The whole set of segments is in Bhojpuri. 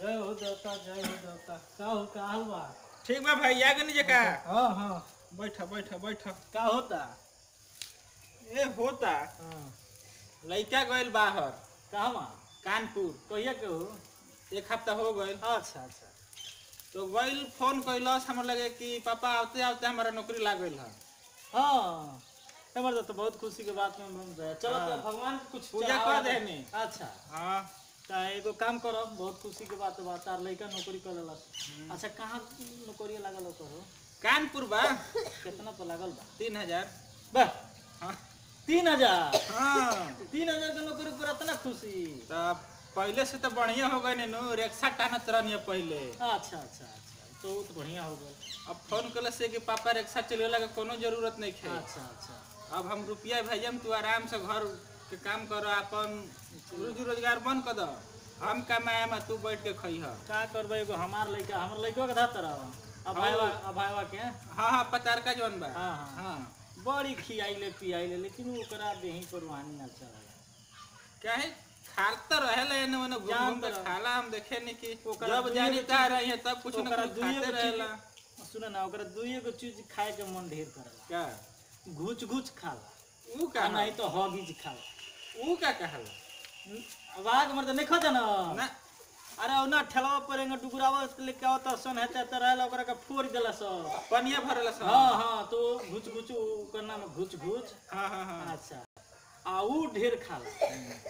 जय हो देवता जय हो देवता का हो का हाल बा ठीक बा भाई आ गनी जका हाँ हाँ बैठ बैठ बैठ का होता ए होता हाँ लइका गइल बाहर कहवा कानपुर कहिया के हो एक हफ्ता हो गइल अच्छा अच्छा तो गइल फोन कैलस हमरा लगे कि पापा आते आते हमारा नौकरी लाग गइल है हाँ हमर तो बहुत खुशी के बात में मन रहे चलो तो हाँ। भगवान के कुछ पूजा चढ़ावा कर दे। देनी। अच्छा हाँ ता एगो काम करो बहुत खुशी के बात बा तार लइका नौकरी कर लेलस अच्छा कहाँ नौकरी लागल हो तोरो कानपुर बा कितना तो लागल बा तीन हजार बा हाँ तीन हजार हाँ तीन हजार के नौकरी पर इतना खुशी तो पहले से तो बढ़िया हो गए नु रिक्शा टानत रहनी पहले अच्छा अच्छा अच्छा तो वो तो बढ़िया हो गया अब फोन कल से कि पापा रिक्शा चलेला के कोनो जरूरत नहीं है अच्छा अच्छा अब हम रुपया भेजम तू आराम से घर के काम कर अपन रोजी रोजगार बंद कर दो हम कमाए में तू बैठ के खइह का करबे एगो हमार लइका हमर लइका के धातर अब भाईवा अब भाईवा के हाँ हाँ पचार का जौन बा हाँ हाँ हाँ बड़ी खियाइले पियाइले लेकिन ओकरा देही पर वाहनी ना चला काहे खाल तो रहेला एने ओने घूम जान घूम के तो रह- खाला हम देखे नहीं कि ओकरा जब दुइये जानी गो ता चीज- रही है तब कुछ न ओकरा कुछ दुइये खाते गो रहेला चीज सुन ना ओकरा दुइये गो चीज खाए के मन ढेर करेला का घुच घुच खाला ऊ का आ नहीं तो हॉगीज खाला ऊ का कहला आवाज मर नहीं खो ना ना अरे ओना ठेलावा पर एंगा डुगरावा लेके आवता सन हेते त रहला ओकरा के फोड़ देला सब पनिया भरला सब हाँ हाँ तो घुच घुच ओकर नाम घुच घुच हाँ हाँ हाँ अच्छा आ ऊ ढेर खाला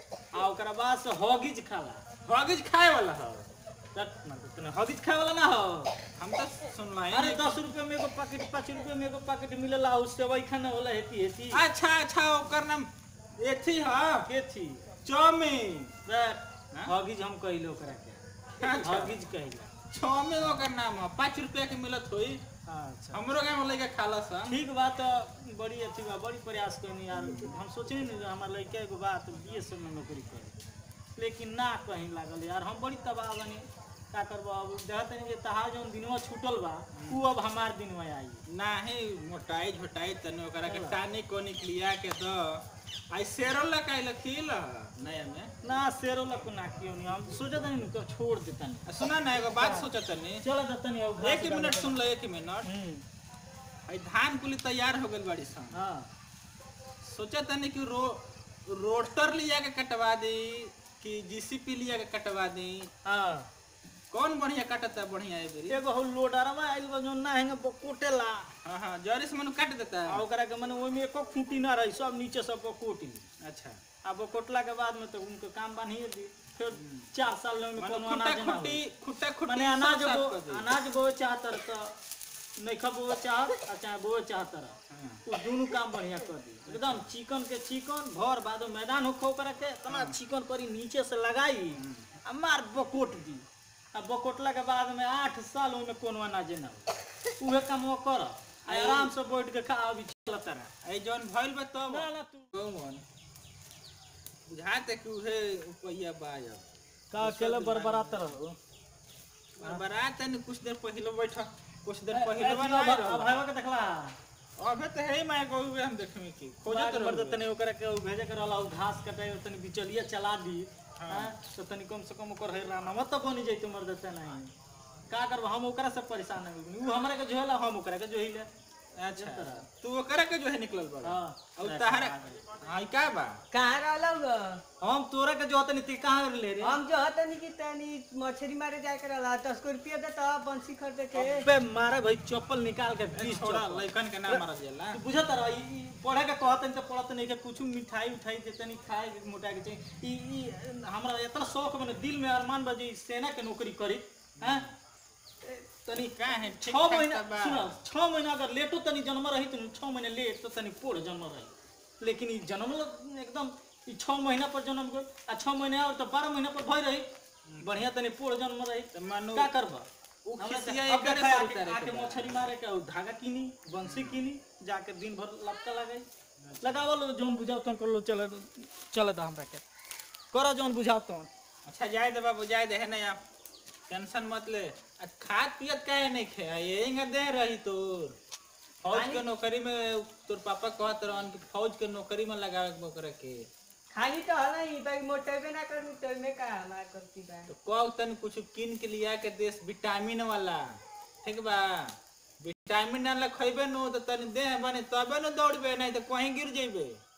आ ओकरा बाद से हॉगीज खाला हॉगीज खाए वाला है तत ना तो तने हॉगीज खाए वाला ना हो हम तो सुनला अरे दस रुपये में एगो पैकेट पाँच रुपये में एगो पैकेट मिलेला उससे वही खाना होला हेती हेती अच्छा अच्छा ओकर नाम एथी है के थी चाउमीन दैट हॉगीज हम कहिले ओकरा के अच्छा। हॉगीज कहिले चाउमीन ओकर नाम है पाँच रुपया के मिलत होई अच्छा हमरो गाँव में लइका खाला सा ठीक बात बड़ी अथी बा बड़ी प्रयास करनी यार हम सोचे नहीं कि हमार लड़का एगो बात बी एस में नौकरी करे लेकिन ना कहीं लागल यार हम बड़ी तबाह बनी का करबो अब देखत नहीं जे तहार जौन दिनवा छूटल बा ऊ अब हमार दिनवा आई नाही मोटाई झोटाई तने ओकरा के टानी कोनी लिया के दो आई सेरो लकाई लखील नया में ना सेरो लको ना क्यों नहीं हम सोचत नहीं तो छोड़ देता नहीं आ सुना ना एगो बात सोचत तनी चलो देता नहीं अब एक मिनट सुन लो एक मिनट हम्म आई धान कुली तैयार हो गइल बाड़ी सन हाँ सोचत तनी कि रो रोटर लिया के कटवा दी कि जीसीपी लिया के कटवा दी हाँ कौन बढ़िया कटता बढ़िया है बेरी एगो हो लोडरवा आइल बा जौन ना हेंगे कोटेला हाँ हाँ जरी से मनु काट देता आ है ओकरा के मने ओइमे एको खूंटी ना रही सब नीचे सब कोट ली अच्छा अब वो कोटला के बाद में तो उनको काम बांधिए दी फिर चार साल में मनु कोनो खुट्टा अनाज ना खुट्टी होई। खुट्टा खुट्टी माने अनाज सब साफ बो कर दी। अनाज बोए चाहतर तो नइखा बोए चाहत आ चाहे बोए चाहतर हाँ। वो दोनों काम बढ़िया कर दी एकदम चिकन के चिकन भर बाद में मैदान होखो ओकरा के इतना चिकन करी नीचे से लगाई आ मार बकोट दी आ बकोटला के बाद में आठ साल ओइमे कोनो अनाज ना हो उहे काम वो कर आ आराम से बैठ के खा अभी चलत रहा आई जौन भइल बा तब ना ना तू कौन बुझाते कि उहे पहिया बायब का अकेले बरबरात रहो बरात तनी कुछ देर पहले बैठ कुछ देर ए, पहले ए, बना अब- अब भाईवा के देखला अबे तो है मैं कहू हम देखमे की खोजत खोजत रहो मर्द तनी ओकरा के उ भेजे के रहला उ घास कटाई और तनी बिचलिया चला दी हां तो तनी कम से कम ओकर है राना मत तो बनी जइतो मर्द त नहीं का करब हम ओकरा से परेशान है उ हमरा के जोहेला हम ओकरा के जोहिले अच्छा तू ओकरा के जो है निकलल बड़ा हां और तहरा हां का बा कहाँ रहलौ ग हम तोरा के जो तनी ती कहां ले रे हम जो हतनी कि तनी मछली मारे जाए के रहला दस को रुपया देता बंसी खरीदे के अबे मारे भाई चप्पल निकाल के बीस छोड़ा चप्पल। लइकन के नाम मारल जाला तू बुझत रह ई ई पढ़े के कहत त पढ़त नहीं के कुछ मिठाई उठाई देते नहीं खाए के मोटा के चाहिए ई ई हमरा इतना शौक बने दिल में अरमान बजे ई सेना के नौकरी करी हैं तनी का है ठीक छह ठाक महीना बा सुन छह महीना अगर लेटो तनी जन्म रही तो छह महीने लेट तो तनी पोड़ जन्म रही लेकिन ई जन्म एकदम ई छह महीना पर जन्म गई आ छह महीने और तो बारह महीना पर भई रही बढ़िया तनी पोड़ जन्म रही तो मानो का करबा उ हमरा से- खिसिया अब एकरे देखा से आके- उतारे के आके बा। मछली मारे के और धागा किनी बंसी किनी जाके दिन भर लपका लगाई लगावल जौन बुझाओ तन कर लो चल चल दा हमरा के करो जौन बुझाओ तन अच्छा जाए दे बाबू जाए दे है ना आप टेंशन मत ले आ खाद पियत काहे नहीं खे यही दे रही तोर फौज के नौकरी में तोर पापा कहत रहन कि फौज के नौकरी में लगावे के ओकरा के खाली तो हला ही भाई मोटेबे ना करनी तो में का हमार करती बा तो कौ तनी कुछ किन के लिया के देश विटामिन वाला ठीक बा विटामिन वाला खइबे नु तो तनी देह बने तबे न दौड़बे नहीं तो कहीं गिर जइबे